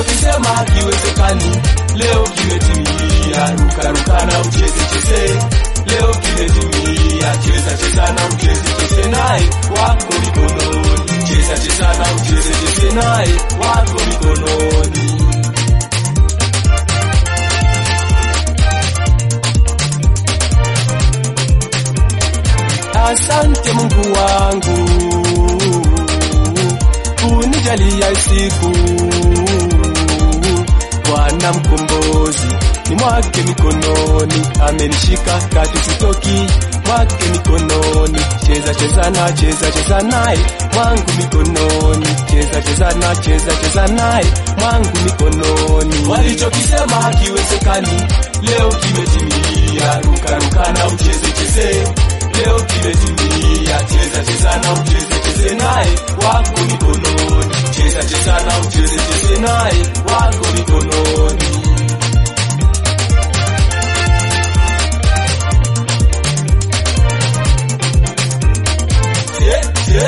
walichokisema hakiwezekani leo kimetimia. Ruka ruka na ucheze cheze, leo kimetimia. Cheza cheza na ucheze cheze naye wako mikononi, cheza cheza na ucheze cheze naye wako mikononi. Asante Mungu wangu unijalia siku Bwana mkombozi ni mwake mikononi, amenishika kati sitoki mwake mikononi. Cheza cheza na cheza cheza naye mwangu mikononi, cheza cheza na cheza cheza naye mwangu mikononi. Walichokisema hakiwezekani leo kimetimia. Ruka ruka na ucheze cheze leo kimetimia. Cheza cheza na ucheze cheze naye wako mikononi, cheza cheza na ucheze cheze naye wako mikononi. Je, je,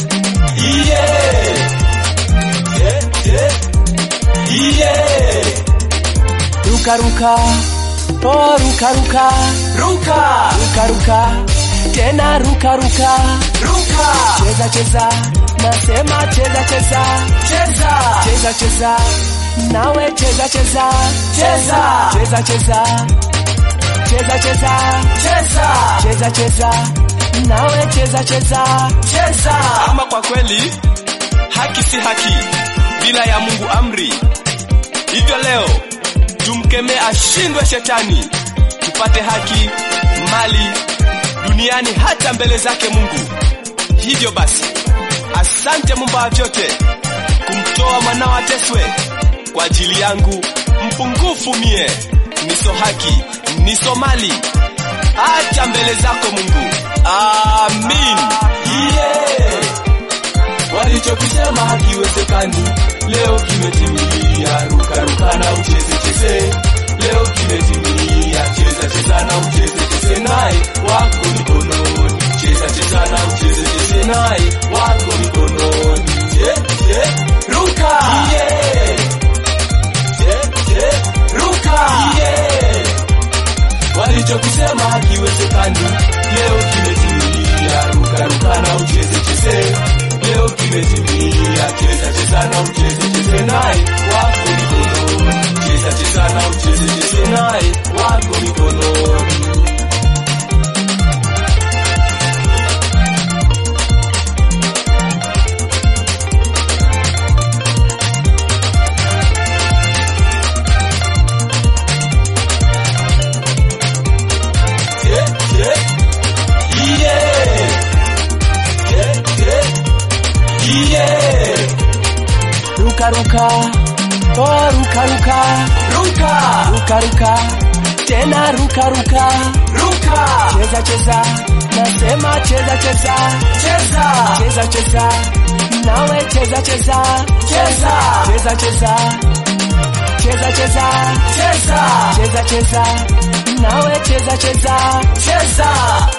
yeah. Je, je, yeah. Ruka ruka, oh ruka ruka, Ruka, ruka ruka, tena ruka ruka, ruka, cheza cheza, nasema cheza cheza, cheza, cheza cheza, nawe cheza cheza, Cheza. cheza cheza, cheza cheza, cheza, cheza cheza, nawe cheza cheza, cheza. Ama kwa kweli haki si haki bila ya Mungu amri. Hivyo leo tumkemee ashindwe shetani, tupate haki, mali duniani hata mbele zake Mungu. Hivyo basi, asante Muumba wa vyote kumtoa mwanao ateswe kwa ajili yangu mpungufu mie, niso haki, niso mali hata mbele zako Mungu. Amin. Yeah. Walichokisema hakiwezekani leo kimetimia. Ruka ruka na ucheze cheze, leo kimetimia. Cheza cheza na ucheze cheze naye wako mikononi, cheza cheza na ucheze cheze naye wako mikononi. Je, je, ruka yeah. Je, je, ruka yeah. Walichokisema hakiwezekani leo kimetimia. Ruka ruka na ucheze cheze, leo kimetimia. Cheza cheza na ucheze cheze naye wako mikononi, cheza cheza na ucheze cheze naye wako mikononi. Je, je, yeah. Je, je, yeah. ruka ruka, oh ruka ruka, Ruka, ruka ruka, tena ruka ruka, ruka, cheza cheza, nasema cheza cheza, cheza, cheza cheza, nawe cheza cheza, Cheza. cheza cheza, cheza cheza, cheza, cheza cheza, nawe cheza cheza, cheza.